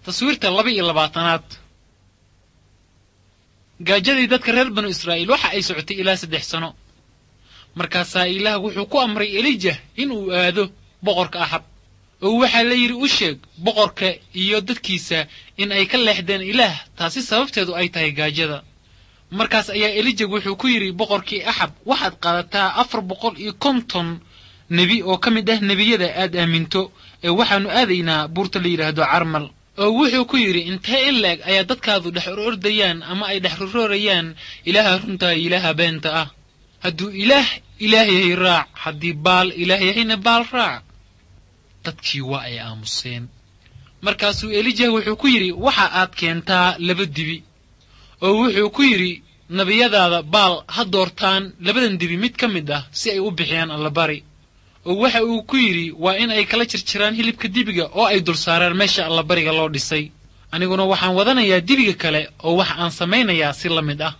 taswiirta laba iyo labaatanaad gaajadii dadka reer banu israa'iil waxa ay socotay ilaa saddex sano markaasaa ilaah wuxuu ku amray elijah inuu aado boqorka axab oo waxaa la yidhi u sheeg boqorka iyo dadkiisa in ay ka leexdeen ilaah taasi sababteedu ay tahay gaajada markaas ayaa elijah wuxuu ku yidhi boqorkii axab waxaad qaadataa afar boqol iyo konton nebi oo ka mid ah nebiyada aad aaminto ee waxaannu aadaynaa buurta la yidhaahdo carmal oo wuxuu ku yidhi intee in leeg ayaa dadkaadu dhex orordayaan ama ay dhex roroorayaan ilaaha runtaa iyo ilaaha beenta ah hadduu ilaah ilaah yahay raac haddii baal ilaah yahayna baal raac dadkii waa ay aamuseen markaasuu elijah wuxuu ku yidhi waxa aad keentaa laba dibi oo wuxuu ku yidhi nebiyadaada baal ha doortaan labadan dibi mid ka mid ah si ay u bixiyaan allabari oo waxa uu ku yidhi waa in ay kala jirjiraan hilibka dibiga oo ay dul saaraan meesha allabariga loo dhisay aniguna waxaan wadanayaa dibiga kale oo waxa aan samaynayaa si la mid ah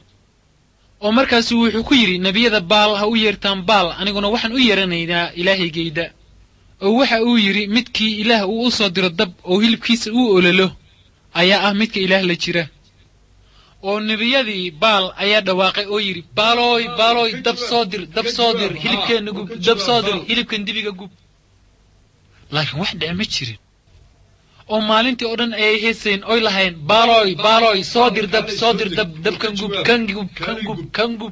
oo markaasuu wuxuu ku yidhi nebiyada baal ha u yeertaan baal aniguna waxaan u yeeranaynaa ilaahaygayda oo waxa uu yidhi midkii ilaah uu u soo diro dab oo hilibkiisa uu ololo ayaa ah midka ilaah la jira oo nebiyadii baal ayaa dhawaaqay oo yidhi baalooy baalooy dab soo dir dab soo dir hilibkeenna gub dab soo dir hilibkan dibiga gub laakiin wax dhece ma jirin oo maalintii oo dhan ayay heesayn oy lahayn baalooy baalooy soo dir dab soo dir dab dabkan gub kan gub kan gub kan gub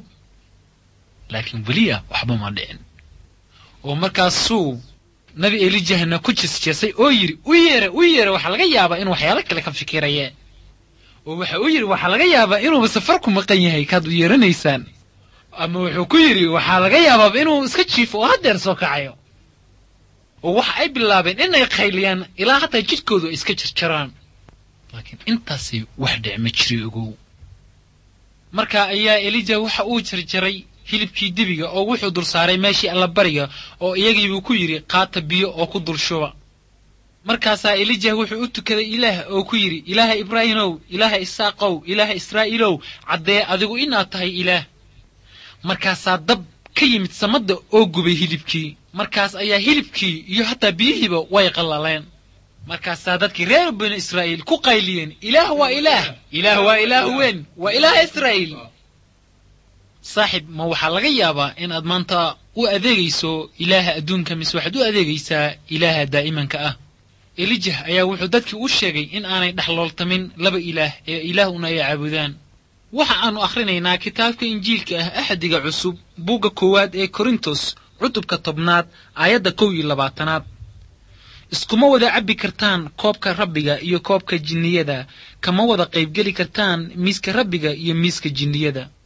laakiin weliya waxba ma dhicin oo markaasuu nabi elijahna ku jesjesay oo yidhi u yeera u yeera waxaa laga yaabaa inuu waxyaalo kale ka fikiraya oo waxa uu yidhi waxaa laga yaabaa inuuba safar ku maqan yahay kaad u yeeranaysaan ama wuxuu ku yidhi waxaa laga yaabaaba inuu iska jiifo oo haddeer soo kacayo oo waxa ay bilaabeen inay qayliyaan ilaa hataa jidhkoodu ay iska jarjaraan laakiin intaasi wax dhic ma jiri ogow marka ayaa elija waxa uu jarjaray hilibkii dibiga oo wuxuu dul saaray meeshii allabariga oo iyagiibuu ku yidhi qaata biyo oo ku dul shuba markaasaa elijah wuxuu u tukaday ilaah oo ku yidhi ilaaha ibraahimow ilaaha isaaqow ilaaha israa'iilow caddee adigu inaad tahay ilaah markaasaa dab ka yimid samadda oo gubay hilibkii markaas ayaa hilibkii iyo hataa biyihiiba way qallaleen markaasaa dadkii reer banu israa'iil ku qayliyeen ilaah waa ilaah ilaah waa ilaah weyn waa ilaaha israa'iil saaxib ma waxaa laga yaabaa inaad maanta u adeegayso ilaaha adduunka mise waxaad u adeegaysaa ilaaha daa'imanka ah elijah ayaa wuxuu dadkii u sheegay in aanay dhexlooltamin laba ilaah ee ilaahuna ay caabudaan waxa aannu akhrinaynaa kitaabka injiilka ah axdiga cusub buugga koowaad ee korintos cutubka tobnaad aayadda kow iyo labaatanaad iskuma wada cabbi kartaan koobka rabbiga iyo koobka jinniyada kama wada qaybgeli kartaan miiska rabbiga iyo miiska jinniyada